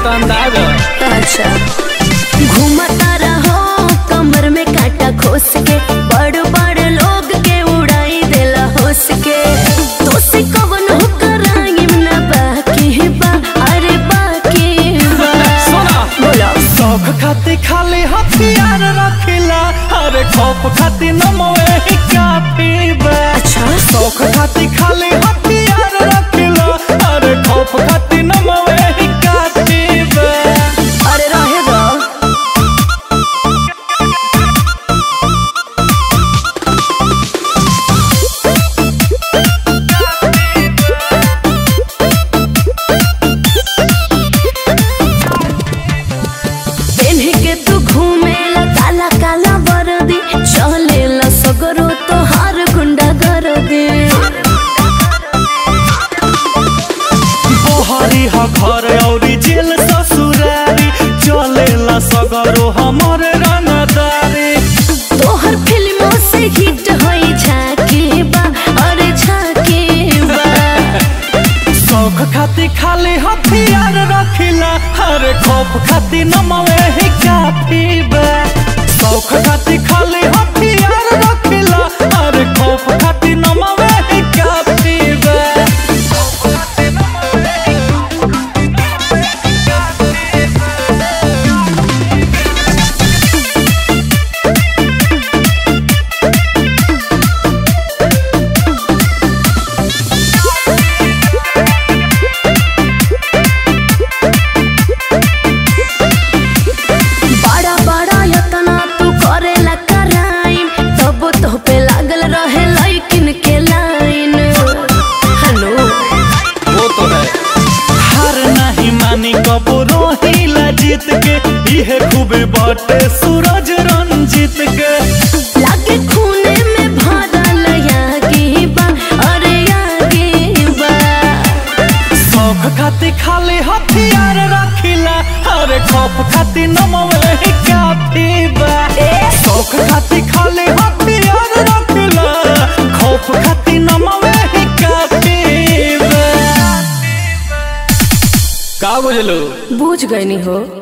तो अंदाज है। अच्छा घूमता रहो कमर में कांटा खोस के बड़ बड़ लोग के उड़ाई देला होस के तो से कवन हो कराइम ना बाकी बा अरे बाकी बा सुना। बोलो शौक खाती खाली हथियार रखिला अरे खौफ खाती नमवे ही काफी बा अच्छा शौक खाती खाली हथियार रखिला अरे खौफ खाती नमवे ही काफी बा अरे रहे दो पेन्ह के तू घूमेला काला काला वर्दी चलेला सगरो तोहार गुंडा गर्दी बहरी ह घर औरी जेल ससुरारी चलेला सगरो हमर रंगदारी तोहर फिल्मों से हिट होई झाके बा अरे झाके बा शौक खाती खाली हथियार रखिला अरे खौफ खाती नमवे ही काफी बा शौक खाती खाली हथियार रखिला अरे खौफ खाती नमवे ही काफी बा बड़ा बड़ा यतना तू करेला कराइम तब तो पे लागल रहे लाइकिन के लाइन हेलो वो तो है हार नहीं मानी कबो रोहिला जीत के इहे खूबे बाटे सूरज रंजीत के लागे खूने में भरल यागी बा अरे यागी बा शौक खाती खाली हथियार रखिला अरे खौफ खाती नमवे ही काफी बा शौक खाती खाली हथियार रखिला खौफ खाती नमवे ही काफी बा का बुझलू बुझ गई हो